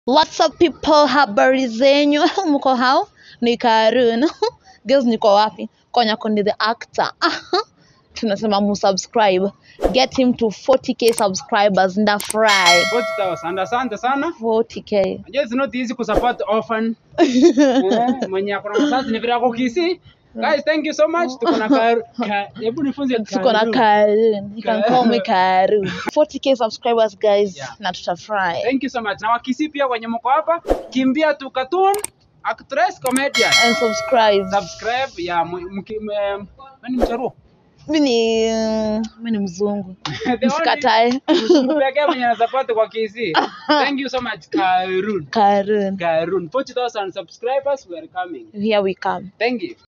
What's up people, habari zenyu? Mko hao? Ni Karun. Girls niko wapi? Konya Konde the actor. Tunasema musubscribe. Get him to 40k subscribers ndafurahi. 40,000. Asante sana. 40k. Najua it's not easy kusupport orphan. Eh, mwenye ako na mzazi ni vile ako Kisii. Guys, thank you so much. Tuko na Kar- Ka- hebu nifunze Tuko na Karun. Karun. You can call me Karun. 40k subscribers guys Yeah. na tutafurahi. Thank you so much. Na wakisi pia wenye mko hapa, kimbia tu cartoon, actress, comedian. And subscribe. Subscribe ya mu- mki- me- nani mcharuo? Mimi ni mimi ni mzungu. The only Msikatae. mtu pekee mwenye anasupport kwa Kisii. Thank you so much Karun. Karun. Karun. 40,000 subscribers, we are coming. Here we come. Thank you.